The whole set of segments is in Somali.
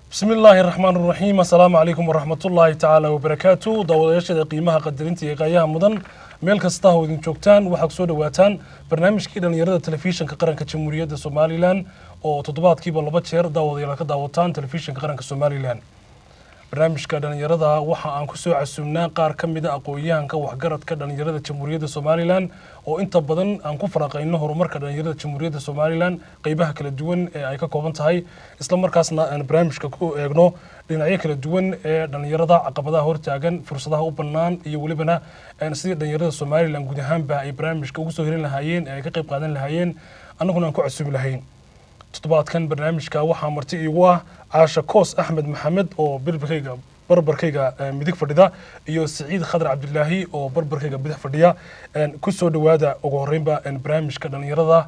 bismi illaahi raxmaan raxiim assalaamu calaykum waraxmatullaahi tacaala wabarakaatu daawadayaashada qiimaha qadarinta iyo qaayaha mudan meel kasta oo idin joogtaan waxaa kusoo dhawaataan barnaamijkii dhallinyarada telefishinka qaranka jamhuuriyadda somalilan oo toddobaadkiiba laba jeer daawadayaal ka daawataan telefishinka qaranka somalilan barnaamijka dhallinyarada waxa aan kusoo casuumnaa qaar ka mida aqoon-yahanka waxgaradka dhallinyarada jamhuuriyadda somalilan oo inta badan aan ku faraqayno horumarka dhallinyarada jamhuuriyadda somalilan qeybaha kala duwan ee ay ka kooban tahay isla markaasna aan barnaamijka ku eegno dhinacyo kala duwan ee dhallinyarada caqabadaha hortaagan fursadaha u bannaan iyo welibana sidii dhallinyarada somalilan guud ahaanba ay barnaamijka ugu soo hirin lahaayeen ee ay ka qayb qaadan lahaayeen annaguna aan ku casuumi lahayn toddobaadkan barnaamijka waxaa marti iigu ah caasha koos axmed maxamed oo barbarkayga barbarkayga midig fadhida iyo siciid khadar cabdilaahi oo barbarkayga bidix fadhiya kusoo dhawaada ugu horeynba barnaamijka dhallinyarada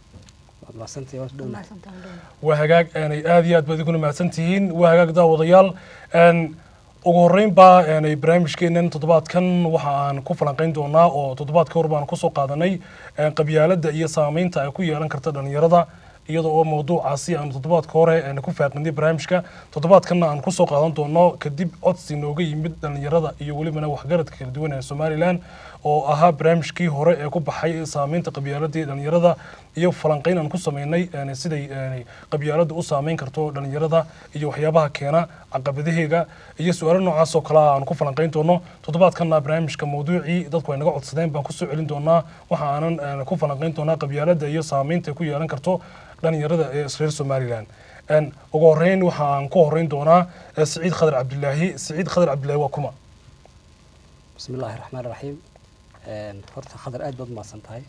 waa hagaag aanay aad iyo aad baad iguna mahadsan tihiin waa hagaag daawadayaal ugu horeynba aanay barnaamijkeenan toddobaadkan waxa aan ku falanqeyn doonaa oo toddobaadka hor baan kusoo qaadanay qabyaaladda iyo saameynta ay ku yeelan karta dhallinyarada iyadoo oo mawduucaasi aanu toddobaadka hore ku faaqinay barnaamijka toddobaadkanna aan kusoo qaadan doono kadib codsi nooga yimid dhallinyarada iyo welibana waxgaradka kala duwan ee somalilan oo ahaa barnaamijkii hore ee ku baxay saameynta qabyaaladii dhallinyarada iyo falanqeyn aan ku sameynay siday qabyaaladda u saameyn karto dhallinyarada iyo waxyaabaha keena caqabadaheega iyo su-aalo noocaas oo kale aan ku falanqeyn doono toddobaadkanna barnaamijka mawduucii dadku ay naga codsadeen baan kusoo celin doonaa waxa aanan ku falanqeyn doonaa qabyaaladda iyo saameynta ay ku yeelan karto dhallinyarada ee reer somalilan ugu horeyn waxa aan ku horeyn doonaa siciid khadar cabdilaahi siciid khadar cabdilaahi waa kuma bismi illaahi raxmaan raxiim horta khadar aad baad umahadsan tahay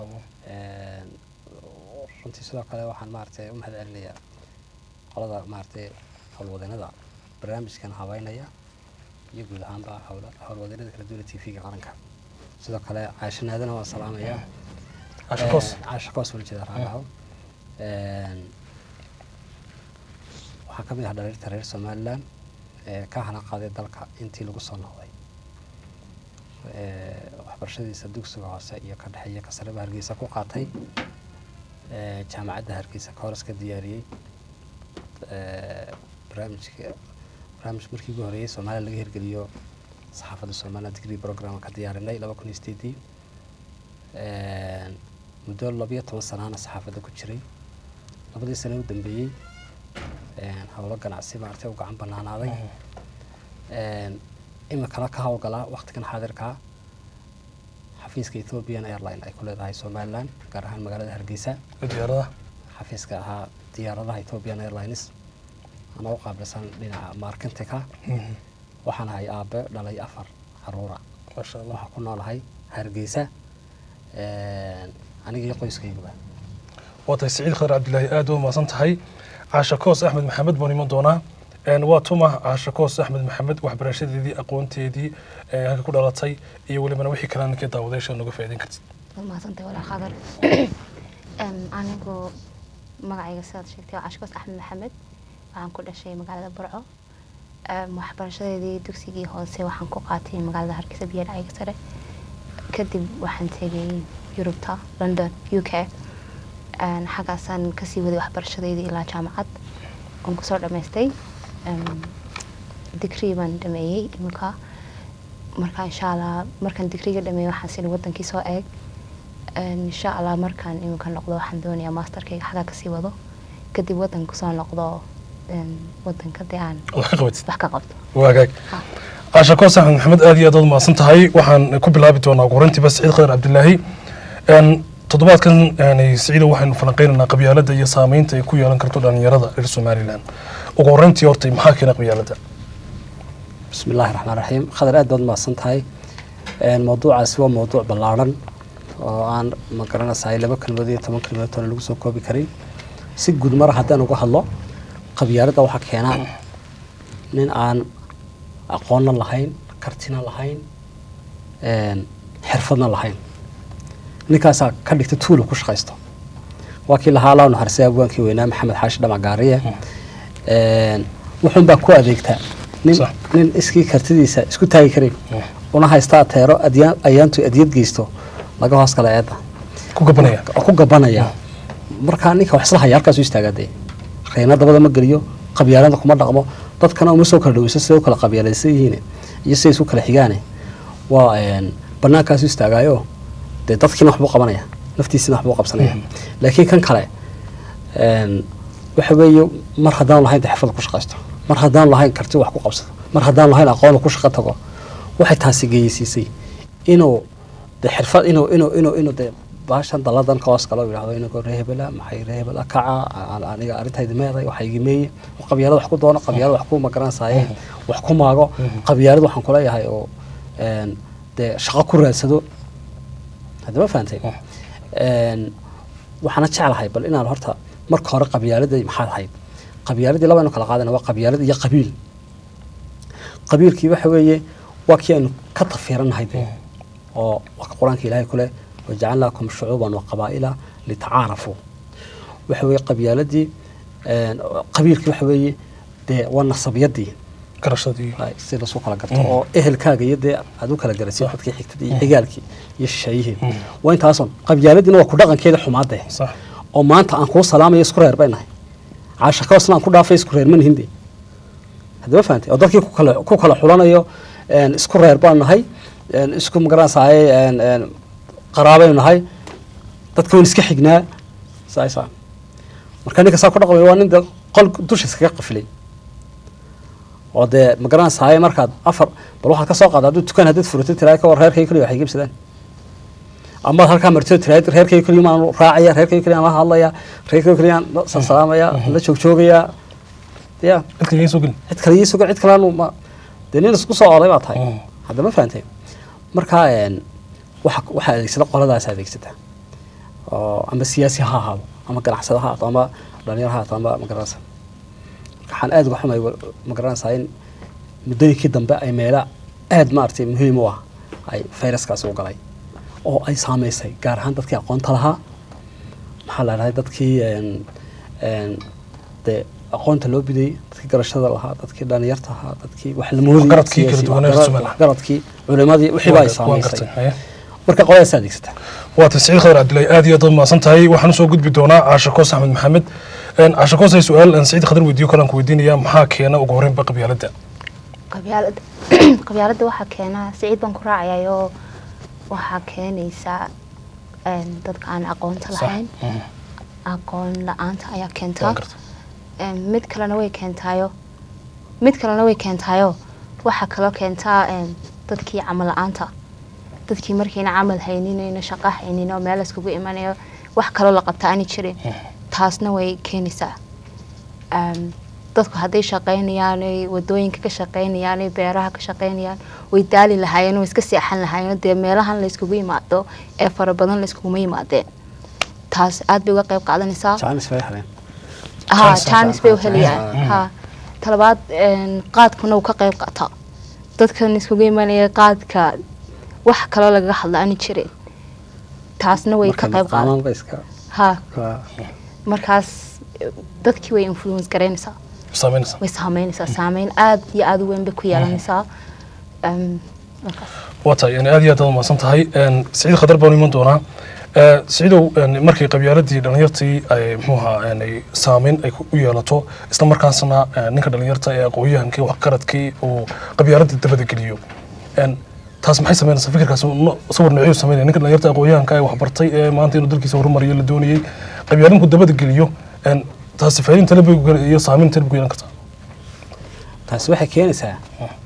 runtii sidoo kale waxaan maaragtay u mahad celinayaa qolada maaragtay howlwadeennada barnaamijkan habeynaya iyo guud ahaanba howlwadeennada kala duwana t v-ga qaranka sidoo kale caashanaadana waan salaamayaa caasha koos wala jeeda raalaho waxaa ka mid ah dhaliirta reer somalilan ee ka hana qaaday dalka intii lagu soo noqday waxbarashadiisa dugsiga hoose iyo ka dhexeeya kasareba hargeysa ku qaatay jaamacadda hargeysa ka horas ka diyaariyey barnaamijka barnaamij markii ugu horeeyey soomaaliya laga hirgeliyo saxaafadda somaliland degree program ka diyaarinay laba kun iyo sideedii muddo labiyo toban sanaana saxaafadda ku jiray labadii sane u dambeeyey howlo ganacsi maaragtay u gacan banaanaaday iminkana ka howlgalaa waktigan xaadirkaa xafiiska ethiopian airline ay ku leedahay somaliland gaar ahaan magaalada hargeysa diyaarada xafiiska ahaa diyaaradaha ethiopian airlines ana u qaabilsan dhinaca markentika waxaan ahay aabe dhalay afar caruura maasha allah waxaan ku noolahay hargeysa aniga iyo qoyskayguba waa tahay siciid khadar cabdilaahi aad u mahadsan tahay caasha koos axmed maxamed baan iman doonaa waa tuma caasha koos axmed maxamed waxbarashadeedii aqoonteedii halka ku dhalatay iyo welibana wixii kalena ninkee daawadayaasha nooga faa'iideyn kartid waad mahadsantahay walaa khadar anigu magacayga sidaad sheegtay waa cashkoos axmed maxamed waxaan ku dhashay magaalada burco waxbarashadeedii dugsigii hoose waxaan ku qaatay magaalada hargeysa biyo dhacayga sare kadib waxaan tegay yurubta london u k xaggaasaan kasii waday waxbarashadeydii ilaa jaamacad oon kusoo dhammaystay digrii baan dhameeyey iminka marka insha allah markaan digriga dhameeyey waxaan sini wadankii soo eeg insha allah markaan iminka noqdo waxaan doonayaa masterkayga xaggaa kasii wado kadib wadanka kusoo noqdo wadanka dee aan wax ka qabatid wax ka qabto waa hagaag caasha koos axmed maxamed aad iyo aad aad mahadsan tahay waxaan ku bilaabi doonaa ugu horeyntiiba siciid khadar cabdilaahi toddobaadkan siciida waxaynu falanqeynaynaa qabyaaladda iyo saameynta ay ku yeelan karto dhallinyarada reer somalilan ugu horeyntii hortay maxaa keena qabyaaladda bismi illaahi raxmaan raxiim khadar aad baad umahadsan tahay mawduucaasi waa mawduuc ballaarhan oo aan ma garanaysaay laba kelmadood iyo toban kelmadood toona lagu soo koobi karin si guud mar haddaan uga hadlo qabyaaladda waxaa keena nin aan aqoonna lahayn kartina lahayn xirfadna lahayn ninkaasaa ka dhigta tuulu ku shaqaysto waa kii lahaa laa naxarisay abwaankii weynaa maxamed xaashi dhamagaariye wuxuunbaa ku adeegtaa nin Sax. nin iskii kartidiisa isku taagi karin una haysta ateero adyaan ayaantu adyad geysto laga hoos kala eedda ku gabanaya oo ku gabanaya markaa ninka wax isla haya halkaas u istaagaa dee reena dabada ma geliyo qabyaalada kuma dhaqmo dadkana uma soo kala dhaweyso siday u kala qabyaalaysan yihiin iyo siday isu kala xigaane waa een, bannaankaasu istaagaayo dee dadkiina waxbuu qabanaya naftiisina waxbuu qabsanaya laakiin kan kale een, waxa weeye mar haddaan lahayn de xirfad ku shaqaysto mar haddaan lahayn karti wax ku qabsado mar haddaan lahayn aqoon ku shaqo tago waxay taasi geysiisay inuu de xirfad inuu inuu inuu inuu de baashan daladan ka hoos galo yidhahdo inagoo ree hebela maxay ree hebela kaca aan- aniga arrintayda meeday waxa igi meeye qabyaalada wax ku doono qabyaalada wax ku magaranaysaye wax ku maago qabyaalada waxaan kuleeyahay oo een, dee shaqo ku raadsado hadda ma fahantay Een, waxaana jeclahay bal inaan horta marka hore qabyaaladii maxaad ahayd qabyaaladii laba aynu kala qaadana waa qabyaalad iyo qabiil qabiilkii waxa weeye waa kii aynu ka tafiiranahay dee oo waa ka qur-aanka ilaahay ku leh wajacalnaakum shucuuban wa qabaa'ila litacaarafuu waxa weeye qabyaaladii een, qabiilkii waxa weeye dee waa nasabiyadii garashadii ay si lasu kala garto oo ehelkaaga iyo dee aad u kala garatid dadkii xigtadii iyo xigaalkii iyo shisheeyihii waa intaason qabyaaladiina waa ku dhaqankeeda xumaadee sax oo maanta aan kuu salaamayo isku reer bay nahay caasha kaosna aan ku dhaafay isku reer manihin de haddama fahantay oo dadkii ku kala ku kala xulanayo een, isku reer baan nahay een, isku magaranaysaay een, een, qaraabaynu nahay dadka waan iska xignaa saasa marka ninka saa ku dhaqmay waa nin de qol dusha iskaga qafilay oo dee magaranaysaay markaad afar bal waxaad ka soo qaada hadduu dukaan haddaad furatay tiraa ka war reerkay keliya waxay gebsadaan amaad halkaa martida tiraad reerkay keliya maan raacaya reerkay keliya aan la hadlaya reerkay keliya aan la salaamaya la joogjoogaya ya cid kale soo gelin cid kale ii sugan cid kale ma dee nin isku soo oray baa tahay Mm. hadda ma fahantay marka een, waxa waxa adeegsada qoladaas adeegsata oo ama siyaasi ha ahaado ama ganacsado ha ahaato ama dhalinyaro ha ahaato ama magaranaysa waxaan aad uga xumay magaranaysaa in muddooyinkii dambe ay meela aad maaragtay muhiim u ah ay fayraskaasi u galay oo ay saameysay gaar ahaan dadkii aqoonta lahaa maxaa la dhahay dadkii een, een, dee aqoonta loo bidayey dadkii garashada lahaa dadkii dhalinyarta ahaa dadkii wax la moodayey Waxgaradkii kala siyaasi- duwanaa waxgarad- Somaliland. waxgaradkii culimadii wixii baa ay waan saameysay gartay haye. marka qoladaas adeegsata waa tasciid khadar cabdillahi aad iyo aad uad mahadsan tahay waxaan usoo gudbi doonaa caasha koos axmed maxamed Een, caasha koos ay su-aal aan saciid khadar weydiiyo kalaan ku weydiinaya maxaa keena ugu horreynba qabyaaladda qabyaalada qabyaaladda waxaa keena siciid baan ku raacayayoo waxaa keenaysaa een, dadka aan aqoonta Sax. lahayn Mhm. aqoon la-aanta ayaa waan keentaa gartay Een, mid kalena way keentaayo mid kalena way keentaayo waxaa kaloo keentaa een, dadkii camal la-aanta dadkii markayna camal hayninayna shaqo haynin oo meel iskugu imanayo wax kaloo la qabta aani jirin taasna way keenaysaa Een, dadku hadday shaqaynayaan ay wadooyinka ka shaqaynayaan ay beeraha ka shaqaynayaan way daali lahaayeen way iska seexan lahaayeen dee meelahan la iskugu yimaado ee fara badan la iskuguma yimaadeen taas aad bay uga qayb qaadanaysaa jaanis bay heleen ha Chance- jaanis bay u chance- helayaan mm. ha talabaad een, qaadkuna uu ka qayb qaataa dadkan iskugu imanaya qaadka wax kaloo lagaga hadla ani jirin taasna way ka qayb qaadan ba iska ha ka- markaas eh, dadkii way influence garaynaysaa saameynaysa way saameynaysaa saameyn aad iyo aad u weyn bay ku yeelanaysaa Em, markaas waa tahay yani aad iyo aad aad umahadsan tahay Een, saciid khadar baan u iman doonaa Ee, saciidow een, markay qabyaaladii dhalinyartii ay muxuu ahaa een, ay saameyn ay ku- u yeelato isla markaasna een, ninka dhalinyarta ee aqoonyahankii waxgaradkii uu qabyaaladii dabada geliyo Een, taas maxay sameynaysaa fikirkaas no- sawir noociyuu sameynaya ninka dhalinyarta aqoonyahanka ee waxbartay ee maanta inuu dalkiisa horumariyo la doonayey qabyaalinku dabada geliyo Een, taasi faa'iidin tale bay ku gal- iyo saameyn tale bay ku yeelan kartaa taasi waxay keenaysaa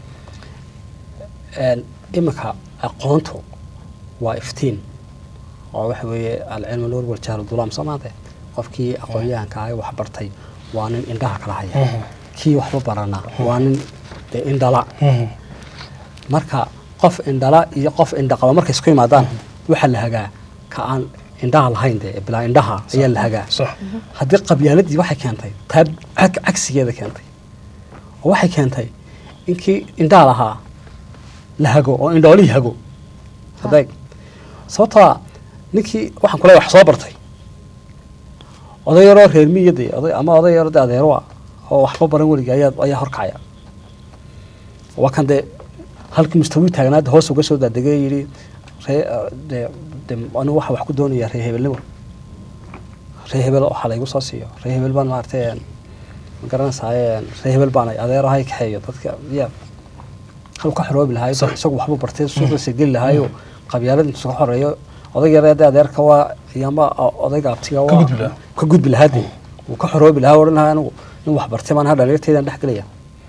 een, iminka aqoontu waa iftiin oo waxa weeye alcilmu nuur waljahlu dulaam soo maante qofkii aqoonyahanka ah ee wax bartay waa nin indhaha kala haya Mhm. kii waxba barana waa nin dee indhala Mhm. marka qof indhala iyo qof indhaqaba markay isku yimaadaan waxaa la hagaa ka aan indhaha lahayn dee bilaa indhaha ayaa la hagaa sax haddii qabyaaladii waxay keentay taa cag- cagsigeeda keentay oo waxay keentay inkii indhaha lahaa la hago oo indhoolihii hago hadeeg sababtaa ninkii waxaan kule wax soo bartay oday yaroo reer miyade oday ama oday yaroo de adeero ah oo waxba baran weliga ayaa ayaa horkacaya waa kan dee halkii mustawii taagnaad hoos uga soo daadegay yidhi ree de de anigu waxa wax ku doonaya ree hebelnimo ree hebel waxaa laygu soo siiyo ree hebel baan maaragtay een, ma garanaysaay ree hebel baan adeerahay kaxeeyo dadka ya hal ka xoroobi lahaay Sax. isagu waxbuu bartay suuqiisa geli lahaayo qabyaalad intuu ka xoreeyo odag yareede adeerka waa iyama odayga abtiga waa gudbi lahaa. ka gudbi lahaa dee wuu ka xoroobi lahaa odhan lahaa anigu nin wax bartay baan ha dhalinyartaydan dhex gelaya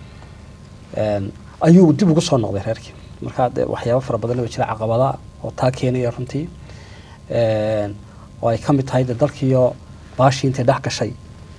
Een, ayuu dib ugu soo noqday reerkii marka dee waxyaabo fara badan oo jira caqabada oo taa keenaya runtii Een, oo ay ka mid tahay dee dalkiiyo baashii intay dhex gashay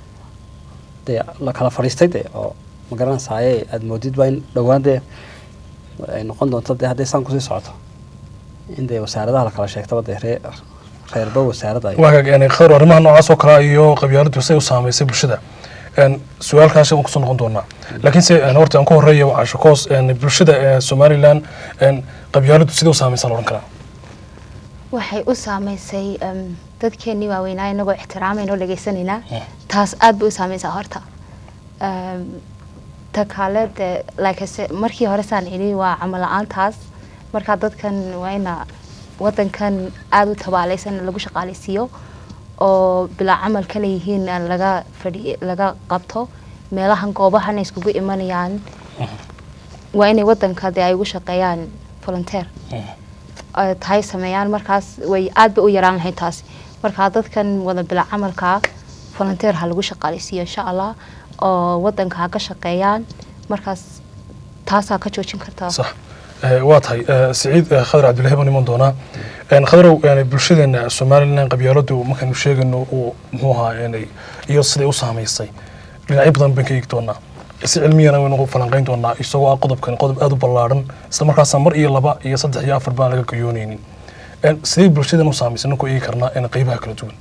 dee la kala fadhiistay dee oo ma garanaysaye aada moodidba in dhowaan dee ay noqon doonto dee hadday saan kusii socoto in dee wasaaradaha la kala sheegtaba dee ree reerba wasaaradda ay waa yani khadar arrimaha noocaas oo kale iyo qabyaaladdu say u saamaysay bulshada Een, su-aalkaasi waan kusoo noqon doonaa laakiinse een, horta aan ku horeeya waa cashakoos een, bulshada ee somalilan een, qabyaaladdu sidee u saamaysan odhan karaa waxay u saameysay em, dadkeenii waaweynaa inagoo ixtiraamayna oo dhagaysanaynaa taas aad bay u saameysaa horta Em, ta kale dee like I said, markii hore saan idhi waa camal la-aantaas markaa dadkan waa ina wadankan aada u tabaalaysan lagu shaqaaleysiiyo oo bilaa camal kale yihiin aan laga fadhi laga qabto meelahan goobahana iskugu imanayaan waa inay wadanka dee ay ugu shaqeeyaan volunteer ay tahay sameeyaan markaas way aad bay u yaraan lahayd taasi markaa dadkan wada bila camalka volunteer ha lagu shaqaaleysiiyo insha allah oo wadanka ha ka shaqeeyaan markaas taasaa ka joojin kartaa sax Eh, waa tahay Eh, siciid eh, khadar cabdillahi baan iman doonaa Een, khadarow yani bulshadeena somalilan qabyaaladdu markaynu sheegayno uu muxuu ahaa yani iyo siday u saamaysay dhinacyo badan baan ka eegi doonaa si cilmiyana waynu falanqayn doonaa isagoo ah qodobkan qodob aada u ballaaran isla markaasa mar iyo laba iyo saddex iyo afar baan laga gayoonaynin Een, sidee bulshadan u saamaysay ninkuu eegi karnaa in qeybaha kala duwan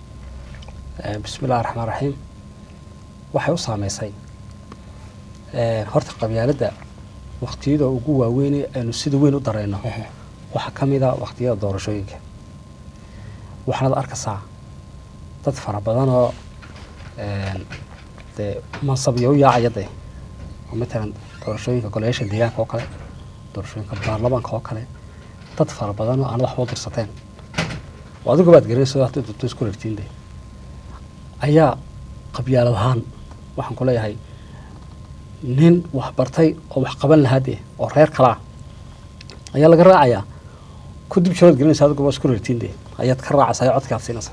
Eh, bismi illahi raxmaan raxiim waxay u saameysay Eh, horta qabyaaladda waqtiyada ugu waaweyn aynu sida weyn u dareyno waxaa ka mid a waqtiyada doorashooyinka waxaanad arkaysaa dad fara badan oo een, dee mansabyo u yaacaya dee oo matalan doorashooyinka golayaasha deegaanka oo kale doorashooyinka baarlamaanka oo kale dad fara badan oo aan waxba u dirsateen oo adigu baad garanaysa hadday doonto isku rartiin dee ayaa qabyaalad ahaan waxaan ku leeyahay nin wax bartay oo wax qaban lahaa dee oo reer kalaa ayaa laga raacayaa ku dib jawaad gelinaysa adigu waa isku rartiin dee ayaad ka raacaysaa ee codkaad siinaysa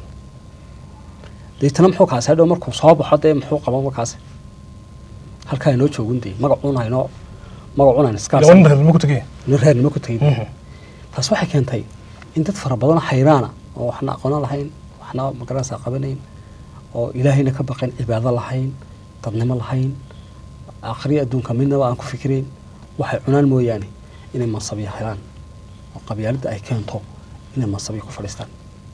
deetana muxuu kaasi hadhow markuu soo baxo dee muxuu qaban markaasi halkaa inoo joogin dee magacuun haynoo magacuun hayn iska yaa nin reernimo ku tegaya nin reernimo ku tegin Mhm. taas waxay keentay in dad fara badan hayraana oo waxna aqoon lahayn waxna magaranaysaa qabanayn oo ilaahayna ka baqayn cibaado lahayn dadnimo lahayn akhriya adduunka midnaba aan ku fikirayn waxay cunaan mooyaane inay mansabyo helaan oo qabyaaladda ay keento inay mansabyo ku fadhiistaan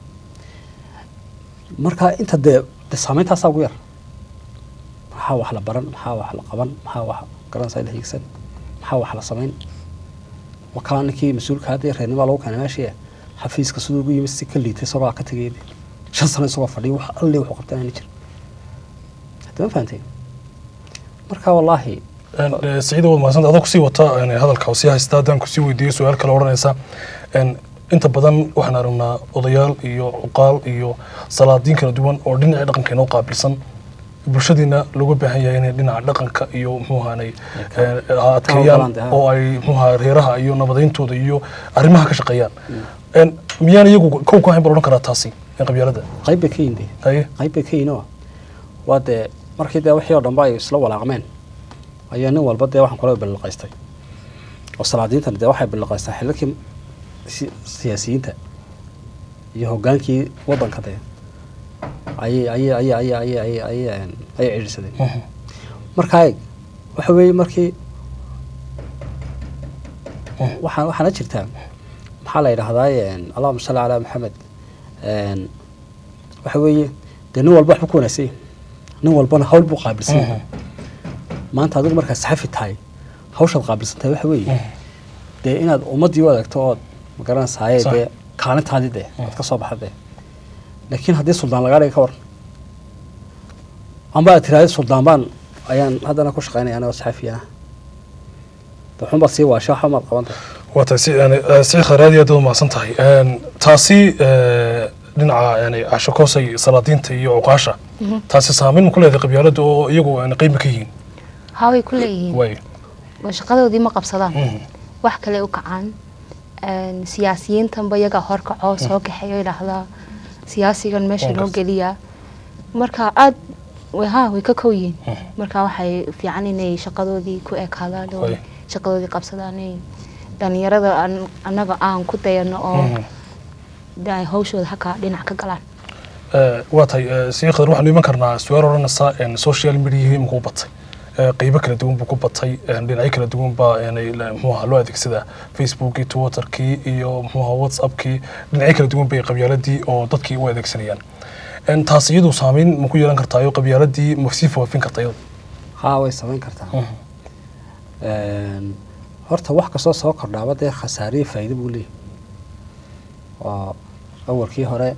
marka inta dee dee saameyntaasaa ugu yar maxaa wax la baran maxaa wax la qaban maxaa wax garanaysaa la hiigsan maxaa wax la samayn wakaa ninkii mas-uulka hadda reernima lagu keenay meeshii xafiiska siduu ugu yimid si ka liitay isagoo ka tegay shan sano isagoo fadhiya wax alle wuxuu qabtay aana jir hadda ma fahanteen marka wallaahi Een, eh, siciid waad mahadsanta adoo kusii wata een, hadalka sii haysta haddaan kusii weydiiyo su-aal kale odhanaysa een, inta badan waxaan aragnaa odayaal iyo cuqaal iyo salaadiin kala duwan oo dhinacii dhaqanka inoo qaabilsan bulshadiina looga baahan yahay inay dhinaca dhaqanka iyo muxuu ahaanay eh, adkeeyaan galaan dee, ha. oo ay muxuu ahaa reeraha iyo nabadayntooda iyo arrimaha ka shaqeeyaan Een, miyaan iyagu kow ka ahayn bal odhan karaa taasi ee qabyaalada qayb bay ka yihin dee haye qayb bay ka yihin oo waa dee markii dee wixii oo dhanba ay isla walaaqmeen ayaa nin walba dee waxaan kula billiqaystay oo salaadiintana dee waxay billiqaystaa xililkii si- siyaasiyiinta iyo hoggaankii waddanka dee ayay ayay ayay ayay ayay ayay ayay een, ayay cidhiidhsadeen Mhm. markaa eeg waxa weeye markii waxaa waxaana jirtaa maxaa la yidhaahdaa een, allahuma salli calaa maxamed een, waxa weeye dee nin walba waxba ku wanaagsan yahay. nin walbana hawl buu qaabilsan yahay. Mhm. maanta adigu markaad saxafi tahay hawshaad qaabilsan tahay waxa weeye Mhm. dee inaad ummaddii u adeegto ood magaranaysaye Sax. dee kaalintaadii dee ood ka soo baxda dee laakiin haddii suldaan lagaa dhiga ka waran amba aad tiraahdo suldaan baan ayaan haddana ku shaqaynaya anagoo saxafi ah waxun baad sii waashay waxba maad qaban tahay waa tahay si yani eh, si khayraad iyo aad u mahadsan tahay Een, taasi eh, dhinaca yani cashakoosay salaadiinta iyo cuqaasha taasi saameyn ma ku leedahay qabyaalada oo iyagu aan qiimi ka yihiin haa way ku leeyihiin way oo shaqadoodii ma qabsadaan Mhm. wax kale u kacaan Een, siyaasiyiintanba iyagaa horkacoo soo kaxeeyo idhaahdaa siyaasigan meesha Waan noo gartay. geliya marka aad way haa way ka kow yihiin marka waxay fiican inay shaqadoodii ku ekaadaan oo Way. shaqadoodii qabsadaan inay dhalinyarada an- annaga aan ku dayano oo Mhm. de ay hawshooda haka dhinac ka galaan Eh, waa tahay eh, sii khadar waxaanu iman karnaa su-aal odhanaysa en, social media imika u batay Eh, qeybo kala duwan buu ku batay en, dhinacyo kala duwan baa en, la- muxuu ahaa loo adeegsadaa facebookii twitterkii iyo muxuu ahaa whatsappkii dhinacyo kala duwan bay qabyaaladii oo dadkii u adeegsanayaan En, taas iyadu saameyn ma ku yeelan kartaayo qabyaaladii ma sii faafin karta iyadu haa way samayn kartaa Mhm. Een, horta wax kastoo soo kordhaaba dee khasaariyo faa'iido buu leeyahay oo awalkii hore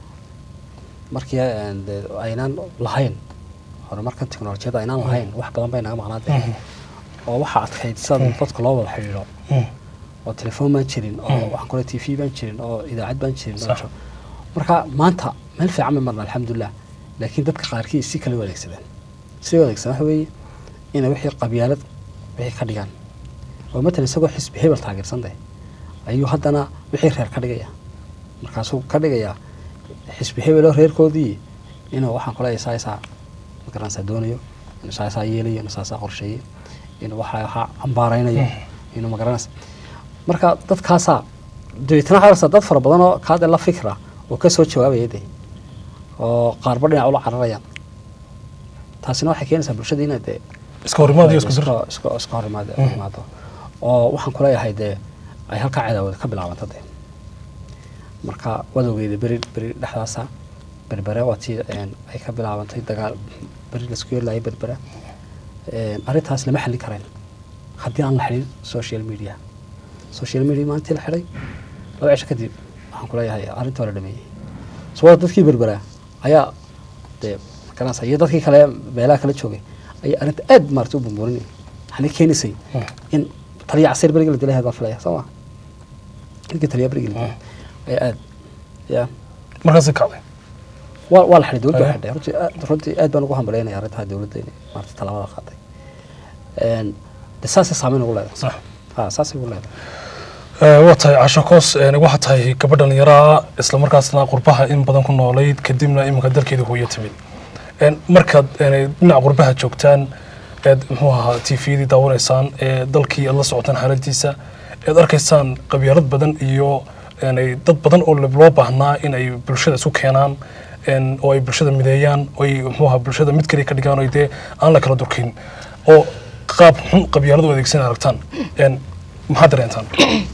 markii een, dee aynaan lahayn horumarkan teknolojiyadda aynaan lahayn wax badan bay naga maqnaa dee oo waxaa adkayd sida dadka loo wada xidhiidho Mhm. oo telefoon baan jirin oo waxaan kule t v baan jirin oo idaacad baan jirin oo Sax. jo- marka maanta meel fiican bay marna alxamdulilah laakiin dadka qaarkii si kale u adeegsadeen si u adeegsadaan waxa weeye inay wixii qabyaalad wixii ka dhigaan oo matalan isagoo xisbi hebel taageersan tahay ayuu haddana wixii reer ka dhigaya markaasuu ka dhigayaa xisbi hebeloo reerkoodii inuu waxaan kule isaa isaa magaranaysaa doonayo inuu isaa isaa yeelayo inuu isaa isaa qorsheeyo inuu waxa waxaa cambaaraynayo inuu magaranaysa marka dadkaasaa dabeetana waxaa arkaysaa dad fara badan oo kaade la fikra oo ka soo jawaabaya de oo qaarba dhinac ula cararayaan taasina waxay keenaysaa bulshada inay dee iska horimaad iyo isku dir iska- iska- iska hor imaado imaado oo waxaan kuleeyahay dee ay halkaa cadaawada ka bilaabanta dee marka wadowgeeda beri beri dhexdaasa berbere waa tii een, ay ka bilaabantay dagaal beri laisku yeerlayay berbere Een, arrintaas lama xallin karayn haddii aan la xidhin social media social media maalintii la xidhay laba cisho kadib waxaan kuleeyahay arrinta waa la dhameeyey soo dadkii berbera ayaa dee magaranaysa iyo dadkii kale meelaha kala joogay ayaa arrinta aad maarata u bumbuurinay waxaana keenaysay in taliya casiir berigi la dilay baan filaya soo ma ninkii taliya berigi la dilay ayaa aad ya markaasi kacday waa waa la xidhay dowladda Aya. waa xidhay runtii aad- runtii aad baan ugu hambalyaynaya arrintaha dowladda inay maarata tallaabada qaaday Een, de saasay saameyn ugu leedahay sax ha saasay ugu leedahay Eh, waa tahay casho koos eh, waxaa tahay gabadh dhallinyaraa isla markaasna qurbaha in badan ku noolayd kadibna iminka dalkeeda hooyo timid En, markaad eh, dhinaca qurbaha joogtaan eed muxuu ahaa t v-dii daawanaysaan ee dalkii aad la socotaan xaaladiisa eed arkaysaan qabyaalad badan iyo en, ay dad badan oo loo baahnaa in ay bulshada isu keenaan en, oo ay bulshada mideeyaan oo ay muxuu ahaa bulshada mid kaliya ka dhigaan oo ay dee aan la kala durkin oo qaab xun qabyaalad u adeegsan aragtaan En, maxaad dareentaan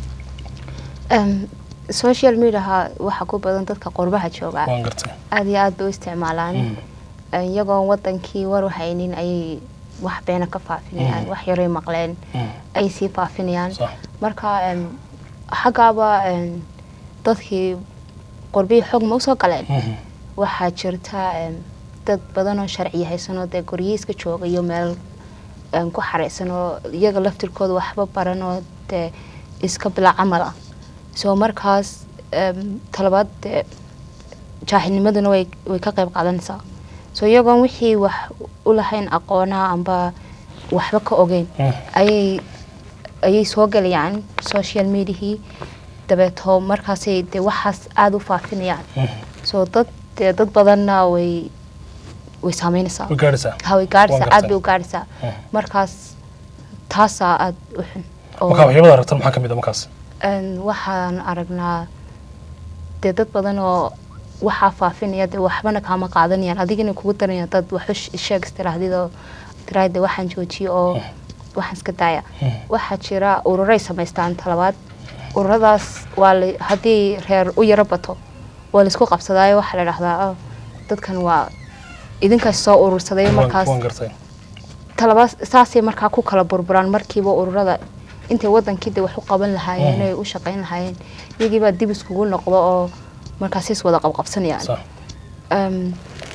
Em, social mediaha waxaa ku badan dadka qurbaha jooga waan gartay aad iyo aad bay u isticmaalaan iyagoon wadankii war waxaynin ayay wax beena ka faafinayaan wax yaray maqleen ay sii faafinayaan Sax. marka em, xaggaaba em, dadkii qurbihii xog ma usoo galeen waxaa jirta em, dad badan oo sharci haysanoo dee guryihi iska jooga iyo meel em, ku xareysan oo iyaga laftirkooda waxba baran oo dee iska bila camal ah soo markaas em, talabaad dee jaahilnimaduna way way ka qayb qaadanaysaa soo iyagoon wixii wax u lahayn aqoonaa amba waxba ka ogeyn ayay ayay soo gelayaan social mediahii dabeeto markaasay dee waxaas aada u faafinayaan soo dad dee dad badanna way way saameynaysaa way gaadhaysaa ha way gaadhaysaa Waan aad bay gartay. u gaadhaysaa markaas taasaa aada u xun oo- markaa waxyaabada aragtan maxaa ka mid a markaas Een, waxaan aragnaa dee dad badan oo waxaa faafinaya dee waxbana kaama qaadanayaan adigina kugu daranaya dad wax u sh- sheeg istirahdidoo tiraay dee waxaan joojiyo oo waxaan iska daaya waxaa jira ururay samaystaan talabaad ururadaas waa la haddii reer u yaro bato waa laisku qabsadaayo waxaa la dhahdaa "Oh, dadkan waa idinkaas soo urursaday Waan- markaas waan gartay talaba saasay markaa ku kala burburaan markiiba ururada intay wadankii de wax u qaban lahaayeen ay u shaqayn lahaayeen iyagiibaa dib iskugu noqdo oo markaas is wada qabqabsanayaan sax Em,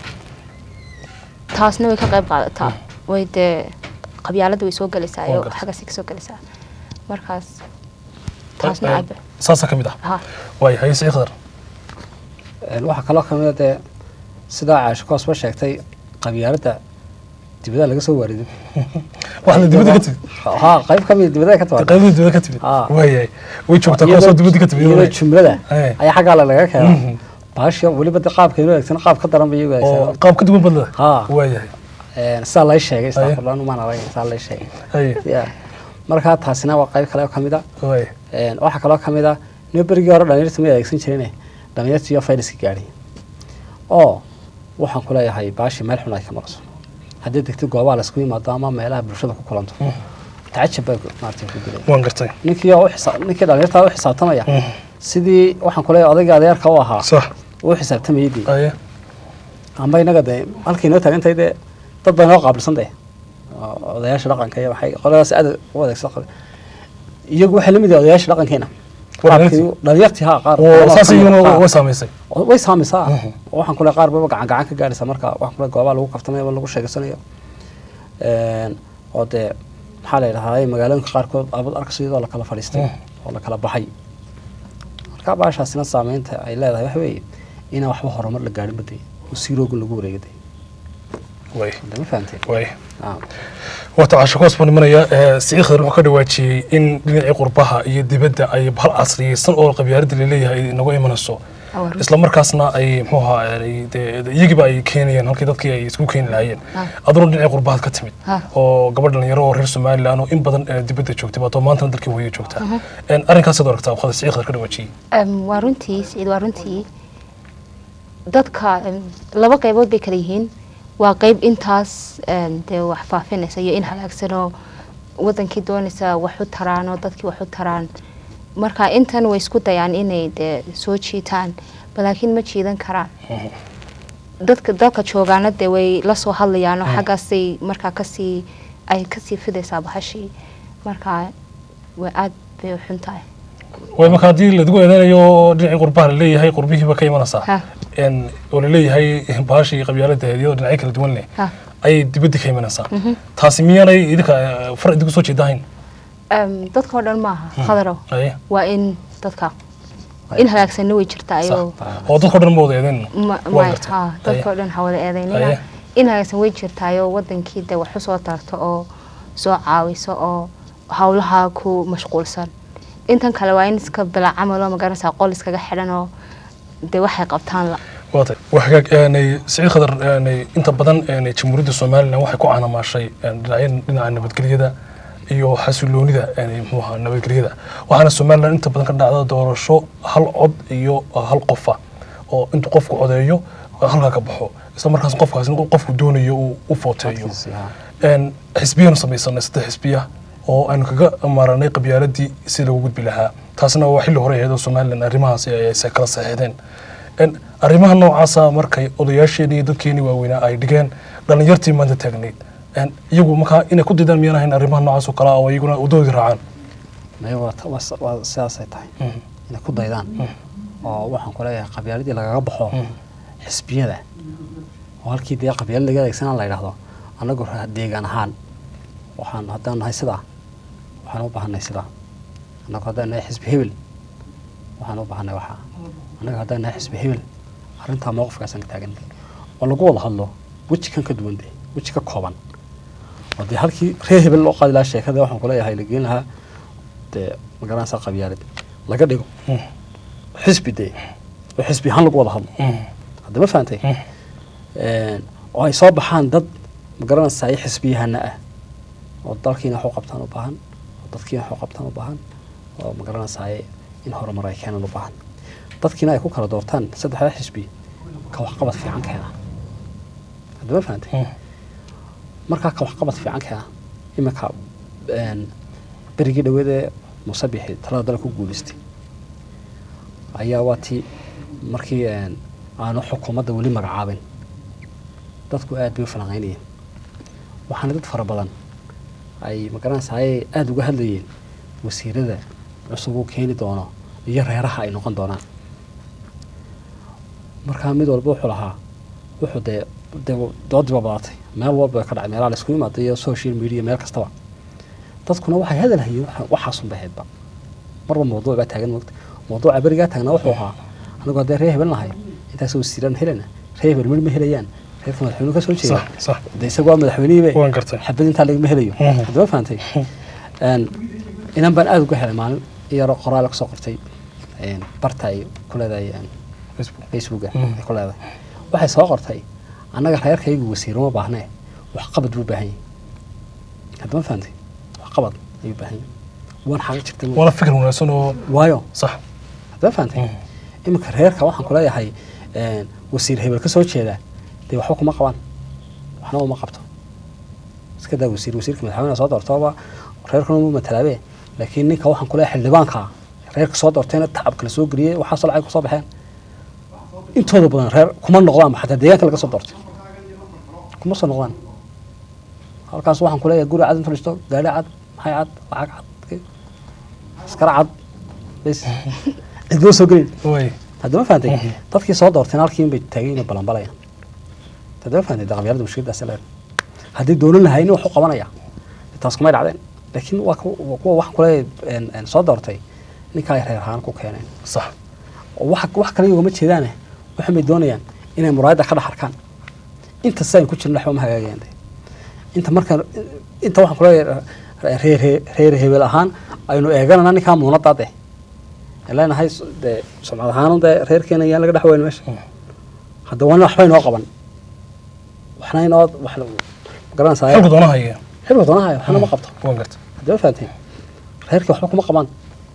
taasna way ka qayb qaadataa way dee qabyaalada way soo gelaysaa Waan iyo gartay. xaggaasay kasoo gelaysaa markaas taasna Eh, aad saasaa ka mid ah ha waay haye sii khadar Een, waxaa kaloo kamid a dee sidaa caasho koosba sheegtay qabyaaladda dibadaha laga soo waariday wax la dibadda ka timid ha qayb ka mid dibadaha ka timaada qaybada dibadda ka timid Ah. waayahay way joogtaa kuwaasoo dibadda ka timid iyadoo iyadoo- jumlada Eh. ayaa xaggaa la laga Mhm. keena baasha weliba de qaabka inuu eegsan qaab ka daran ba iyagu oo eegsan qaab ka duwan badlada Ha. waayahay sidaa lay sheegay Aye. istaqfurlaan umaan arag sidaa lay sheegay haye Ya. markaa taasina waa qayb kale oo ka mid a waaye Een, waxaa kaloo ka mid ah nin berigii hore dhalinyarta ma adeegsan jirine dhalinyarta iyo fayraska gaadhay oo waxaan ku leeyahay baashi meel xun ay ka marayso haddii degtid goobaha laisku yimaado ama meelaha bulshada ku kulanto tacajab baa maarata ku dilay waan gartay ninkii oo u xisa- ninkii dhalinyarta u xisaabtamaya sidii waxaan ku leeyahay odayga adeerka u ahaa sax uu xisaabtamayay dee haye amba inaga dee halkii inoo taagantahay dee dad baa inoo qaabilsan dee oo odayaasha dhaqanka iyo waxay qoladaas aad u adeegsan qaba iyagu waxay la mid yihiin odayaasha dhaqankeena Dhalinyartii? qaabkii dhalinyartii haa qaar oo saas qaar- iyaguna qaar- way saamaysay way saameysaa oo waxaan kule qaar baba gacan gacan ka gaadhaysa marka waxaan kule goobaha lagu kaftamayo ama lagu sheegaysanayo Een, oo dee maxaa la yidhahdaa magaalooyinka qaarkood abad arkayso iyadoo la kala fadhiistay oo la kala baxay marka baashaasina saameynta ay leedahay waxa weeye inaan waxba horumar la gaadhin baday oo siiroogun lagu wareegaday way hadda ma fahamteen way Ah. wata casho koos baan imanaya siciid khadar wuxuu ka dhawaajiyey in dhinacii qurbaha iyo dibadda ay hal casriyeysan oo qabyaaladda laleeyahay ay inagu imanayso Awar. isla markaasna ay muxuu ahaa ay dee- dee iyagiiba ay keenayeen halkii dadkii ay isku keeni lahaayeen Ah. aduna dhinacii qurbahaad ka timid Ah. oo gabadh dhalinyaro oo reer somalilan oo in badan eh, dibadda joogtay baatoo maantana dalkii hooyo joogtaa arrinkaasad aragtaa waqada siciid khadar ka dhawaajiyey Em, waa runtii siciid waa runtii dadka em, laba qaybood bay kala yihiin waa qayb intaas em, dee wax faafinaysa iyo in halaagsanoo wadankii doonaysa wax u taraan oo dadkii wax u taraan marka intan way isku dayaan inay dee soo jiitaan balaakiin ma jiidan karaan dadka dalka joogaana dee way la soo hadlayaan oo xaggaasay markaa kasii ay kasii fidaysaa bahashii marka way aad bay u xun tahay way marka haddii ladigu eedeynayo dhinacii qurbaha laleeyahay qurbihiiba ka imanaysaa Ha. En, oo laleeyahay baashii qabyaalada iyadoo dhinacyo kala duwan leh Ha. ayay dibadda ka imanaysaa taasi miyaanay idinka eh, far idinku soo jeedahayn Em, dadka oo dhan maaha khadarow Aye. waa in dadka in halaagsanna way jirtaa ayoo oo dadka o dhan ma wada eedeyn ma- Waa ma- gartay. ha, dadka oo dhan ha wada eedaynina Aye. in halaagsan way jirtaayoo wadankii dee wax usoo tarto oo soo caawiso oo howlaha ku mashquulsan intan kale waa in iska bila camaloo magaranaysaa qol iskaga xidhan oo dee waxay qabtaan la waatay waxgaag eenay siciid khadar eenay inta badan eenay jamhuuriyadda somalilan waxay ku caanamaashay een, dhinacyan dhinaca nabadgelyada iyo xasiloonida eenay muxuu ahaa nabadgelyada waxaana somalilan inta badan ka dhacda doorasho hal cod iyo hal qofa oo intuu qofku codeeyo halkaa ka baxo isla markaas qofkaas in qofku doonayo uu u footeeyo Codkiisa, ha. een xisbiyanu samaysanay saddex xisbiya oo aynu kaga maaranay qabyaaladii si lagu gudbi lahaa taasna waa xilli hore ahayd oo somalilan arrimahaasi ay se kala saxiixdeen een arrimaha noocaasa markay odayaasheenii iyo dadkeenii waaweynaa ay dhigeen dhallinyartii maanta taagnayd een iyagu markaa inay ku didaan miyaan ahayn arrimaha noocaas oo kale ah oo iyaguna wadoodii raacaan Maya waa ta- waa s- waa sidaasay tahay inay ku daydaan oo waxaan ku leeyahay qabyaaladii lagaga baxo xisbiyada oo halkii dee qabyaalad laga adeegsanaan la yidhaahdo annagu ra- deegaan ahaan waxaan haddaan nahay sidaa waxaan u baahanay sidaa annagu haddaan nahay xisbi hebel waxaan u baahanay waxaa annaga haddaan nahay xisbi hebel arrintaa mowqifkaasaan ka taagan oo lagu wada hadlo weji kan ka duwan dee weji ka kooban oo dee halkii reer hebel loo qaadi lahaa sheekada waxaan ku leeyahay la geen lahaa dee magaranaysaa qabyaalad laga dhigo xisbi dee oo xisbi ahaan lagu wada hadlo hadda ma fahantay Een, oo ay soo baxaan dad magaranaysaa ay xisbiyahana ah oo dalkiina wax u qabtaan u baahan oo dadkiina wax u qabtaan u baahan oo magaranaysaa in horumar ay keenan u baahan dadkiina ay ku kala doortaan saddexda xisbi ka waxqabad fiican keena hadda ma fahantay markaa ka waxqabad fiican keena iminka een, berigii dhaweedee musabixi talada dalka ku guuleystay ayaa waa tii markii een, aanu xukuumadda weli magacaabin dadku aad bay u falanqaynayeen waxaana dad fara badan ay magaranaysaa ay aada uga hadlayeen wasiirada cusub uu keeni doono iyo reeraha ay noqon doonaan markaa mid walba wuxuu lahaa wuxuu dee dee doodiba badatay meel walba way ka dhacay meelaha laisku yimaada iyo social media meel kastaba dadkuna waxay hadal hayeen waxa- waxaasunba ahaydba marba mawduuc baa taagan mogta mawduuca berigaa taagnaa wuxuu ahaa anigu haddee reer hebel nahay intaas wasiiraan helana reer hebel ma helayaan reerka madaxweynuhu ka soo jeeda sax sax de isagu waa madaxweynihiibe waan gartay xabad intaa lagama helayo Mhm. hadama fahantay Een, inan baan aada uga helay maalin in yaroo qoraal kasoo qortay een, barta ay ku leedahay een, facebook facebooka Mhm. ay ku leedahay waxay soo qortay annaga reerkaygu wasiiro ma baahnee waxqabad buu baahan yahay haddama fahantay waxqabad ayuu baahan yahay waan xaqa jirta waana fikir wanaagsan oo waayo sax haddama fahantay Mhm. iminka reerka waxaan ku leeyahay een, wasiir hebel ka soo jeeda dee waxba kuma qabaan waxna uma qabto iska daa wasiir wasiirka madaxweynaha soo doortooba reerkuna mu matalaabe laakiin ninka waxaan ku leeyahay xildhibaanka reerka soo doortayna tacab kala soo geliyey waxaasoo lacag kusoo baxeen intooda badan reer kuma noqdaanba xataa deegaanka laga soo doortay kuma soo noqdaan halkaas waxaan ku leeyahay guri cad inta dhisto gaari cad maxay cad lacag cad askara cad bes cid loo soo gelin way haddama fahantay Mhm. dadkii soo doorteen halkiin bay taagay inay balanbalayaan haddama fahantay de qabyaalada mushkiladaas leer haddii doolan lahaynin wax u qabanaya taas kumay dhacdeen laakiin waa ku- waa kuwa waxaan kuleeyahay soo doortay ninkaa ay reer ahaan ku keeneen sax oo wax wax kale ugama jeedaane waxay doonayaan inay muraayadda ka dhex arkaan inta sidaan ku jirno waxba ma hagaagayaan de inta markaan inta waxaan kuleeyahay reer reer hebel ahaan aynu eeganana ninkaa muunaddaa de leenahay dee sumcad ahaan dee reerkeena yaan laga dhex weyn meesha Mm. hadda waa nin waxba inoo qaban waxna inoo wax garanaysaa xilku doona haya xilka doonahay waxna ma qabto waan gartay haddama fahanteen reerkii waxba kuma qabaan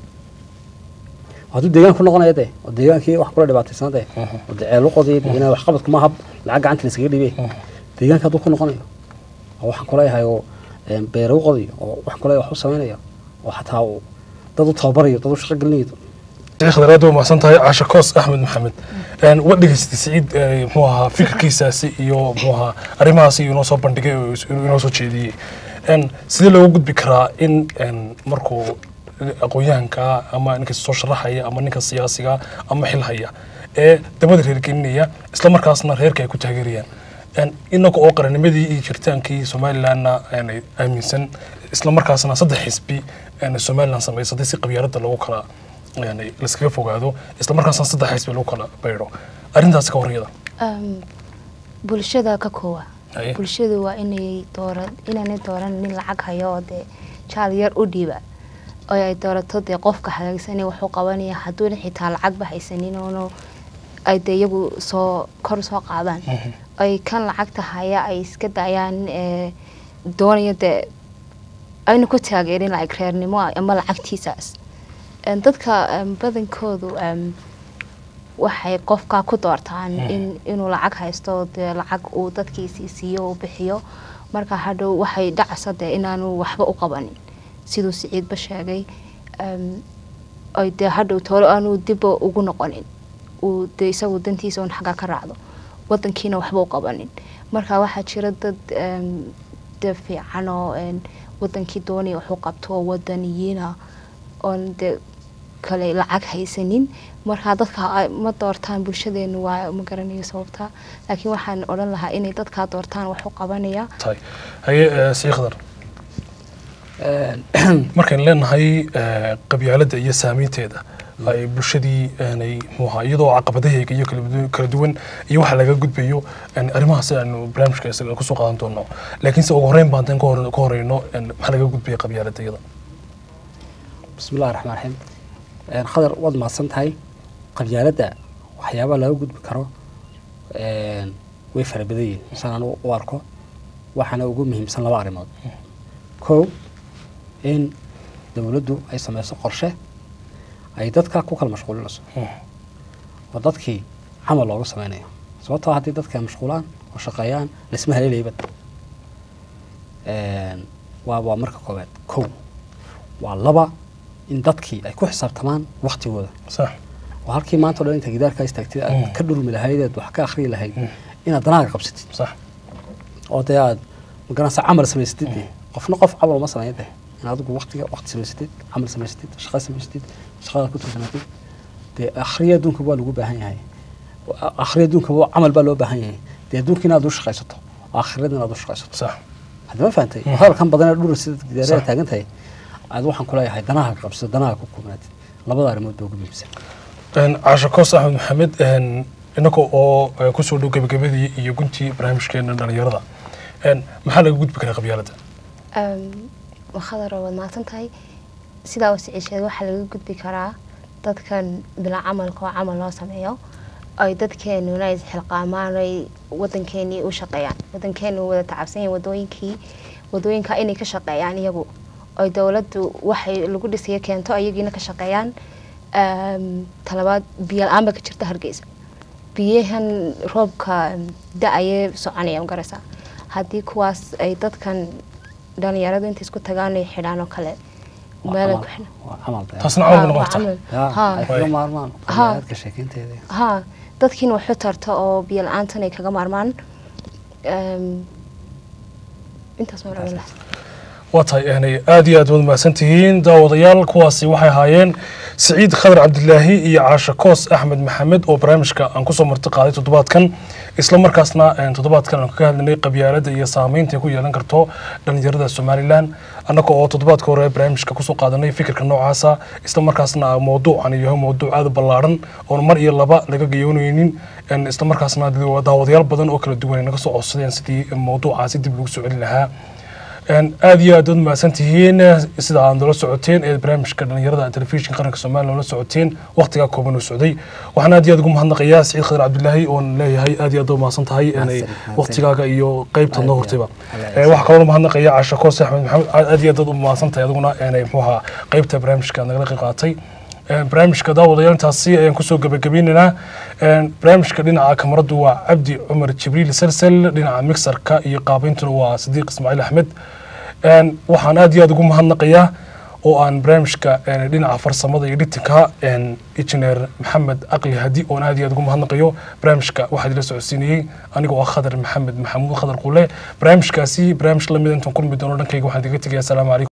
hadduu deegaan ku noqonaya de oo deegaankii wax kula dhibaataysan de Mhm. oo de ceelu qodii de inaa waxqabad kuma hab lacag gacanta la iskaga dhibe Mhm. deegaanka hadduu ku noqonayo oo waxaan kuleeyahay oo een, beero u qodayo oo waxaan kuleeyahay wax u samaynayo oo xataa uu dad u tababarayo dad u shaqo gelinayo sheekh khadaraad waa mahadsan tahay caasha koos axmed maxamed Een, waa dhegaystay siciid ee, muxuu ahaa fikirkiisaasi iyo muxuu ahaa arrimahaasi inoo soo bandhigay oo is- inoo soo jeediyey Een, sidee looga gudbi karaa in een, markuu aqoon-yahanka ama ninka soo sharaxaya ama ninka siyaasiga ama xil haya ee dabada reergelinaya isla markaasna reerka ay ku taageerayaan Een, inaga oo qarannimadii iyo jiritaankii somalilandna een, ay aaminsan isla markaasna saddex xisbi een, somaliland samaysatay si qabyaaladda lagu kala yani laskaga fogaado isla markaasna saddex xisbi lagu kala baydho arrintaasi ka horyada Um, bulshada ka koowa Haye. bulshadu waa inay doora inaanay dooran nin lacag hayo oo dee jaal yar u dhiiba oo ay doorato dee qofka hagaagsanay waxuu qabanaya hadduuna xitaa lacagba haysanin oono ay dee iyagu soo kor soo qaadaan Mhm. ay kan lacagta haya ay iska dayaan ee doonaya dee ayna ku taageerin lacag reernimo ama lacagtiisaas Een, dadka em, badankoodu em, waxay qofka ku doortaan Mhm. in inuu lacag haysto dee lacag uu dadkiisii siiyo uu bixiyo marka hadhow waxay dhacsa dee inaanu waxba u qabanin siduu siciidba sheegay em, ay dee hadhow toolo aanu dibba ugu noqonin uu dee isagu dantiisa un xagga ka raacdo wadankiina waxba u qabanin marka waxaa jira dad em, dee fiican oo een, wadankii doonaya waxu qabto oo wadaniyiina oon dee kale lacag haysanin marka dadka ay ma doortaan bulshadeenu waa ma garanayo sababta laakiin waxaan odhan lahaa inay dadkaa doortaan wax u qabanaya tahay haye ee, sii khadar Een, markaynu leenahay ee, qabyaaladda iyo saamaynteeda ay bulshadii aanay muxuu ahaa iyadoo caqabadaheega iyo kala du- kala duwan iyo waxa laga gudbayo een, arrimahaasi aanu barnaamijka isaga kusoo qaadan doono laakiinse ugu horreyn baan tan ka hor- ka horeyno een, maxaa laga gudbaya qabyaaladda iyada bismi illahi raxmaan raxiim Een, khadar waad mahadsan tahay qabyaaladda waxyaabaha laga gudbi karo een, way fara badan yihiin saan anu u arko waxaana ugu muhiimsan laba arrimood kow in dowladdu ay sameyso qorshe ay dadka ku kala mashquulinayso oo dadkii camal looga sameynayo sababtoo haddii dadka ay mashquulaan oo shaqeeyaan laisma haleelaybad Een, waa waa marka koowaad kow waa laba in dadkii ay ku xisaabtamaan waktigooda sax oo halkii maanta o dhan inta gidaarka istaagtid aad Mm. ka dhurmi lahayd aad wax ka akhriyi lahayd Mm. inaad danaaga qabsatid sax oo dee aad magaranaysa camal samaysatid dee qofna qof camal uma sameeya dee in adigu waktiga wakti samaysatid camal samaysatid shaqo samaysatid shaqada ku tursanaatid dee akhriya adduunka waa lagu baahan yahay akhriya adduunka waa camal baa loo baahan yahay dee adduunka inaad u shaqaysato oo akhirada inaad u shaqaysato sax hadda ma fahantay Mhm. hadalkan badan ee dhura sida gidaarada Sax. taagan tahay aad waxaan ku leeyahay danaha ka qabsado danaha ku koobnaatid labada arrimood baa ugu muhiimsan Een, caasha koos axmed maxamed een, innaga oo eh, kusoo dhow gebagabadii iyo guntii barnaamijkeena dhalinyarada Een, maxaa laga gudbi karaa qabyaaladda khadar waad mahadsan tahay sidaa u siciisheed waxaa laga gudbi karaa dadkan bila camalka oo camal loo sameeyo ay dadkeenuna isxilqaamaan ay wadankeenii u shaqeeyaan wadankeenu wada tacabsan yahay wadooyinkii wadooyinka inay ka shaqeeyaan iyagu ay dowladdu waxay lagu dhisaya keento ayagiina ka shaqeeyaan Ehm, talabaad biyo la-aan baa ka jirta hargeysa biyahan roobka da-ayee soconaya magaraysaa haddii kuwaas ay dadkan dhalinyaradu inta isku tagaan ay xidhaan oo kale Waa meel ay camal- ku xidhan waa camal dee. taasna Ha, camal bay waa noqon kartaa camal. Ya, Ha. ay kaga maarmaan Ha. qabyaaladka sheekeynteeda ha dadkiina waxu tarta oo biyo la-aantan ay kaga maarmaan Ehm, intaas ma rabin lahaa waa tahay yani aad iyo aad waad mahadsan tihiin daawadayaal kuwaasi waxay ahaayeen siciid khadar cabdilaahi iyo caasha koos axmed maxamed oo barnaamijka aan kusoo marti qaaday toddobaadkan isla markaasna een, toddobaadkan aan kaga hadlinay qabyaaladda iyo saameynta ay ku yeelan karto dhalinyarada somalilan annaga oo toddobaadka hore barnaamijka kusoo qaadanay fikirka noocaasa isla markaasna mawduucan yahay mawduuc aad u ballaaran oon mar iyo laba laga gayoonaynin een, isla markaasna daawadayaal badan oo kala duwan ay naga soo codsadeen sidii mawduucaasi dib lagu soo celin lahaa Een, aad iyo aad waad mahadsan tihiin sida aad noola socoteen ee barnaamijka dhalinyarada telefishinka qaranka soomaaliya noola socoteen waqtigaa kooban oo socday waxaan aad iyo aad ugu mahadnaqayaa siciid khadar cabdilaahi oon leeyahay aad iyo aad ugu mahadsan tahay inay mahadsan. waqtigaaga iyo qeybta Aad noo iyo hortayba aad. Ee, waxaa kaloo mahadnaqaya caasha koos axmed maxamed aad iyo aad u mahadsan tahay adiguna inay muxuu ahaa qeybta barnaamijka nagala qayb qaatay Een, barnaamijka daawadayaal intaasi ayaan kusoo gabagabaynaynaa Een, barnaamijka dhinaca kamaradu waa cabdi cumar jibriil salsal dhinaca mixarka iyo qaabayntuna waa sadiiq ismaaciil axmed Een, waxaan aad iyo aad ugu mahadnaqayaa oo aan barnaamijka een, dhinaca farsamada iyo dhitinka een, injineer maxamed aqli hadi oon aad iyo aad ugu mahadnaqayo barnaamijka waxaa idila socodsiinayey anigoo ah khadar maxamed maxamuud khadar qule barnaamijkaasi barnaamij lamid intaan kulmi doono dhankayga waxaan idiga tegaya asalaamu calaykum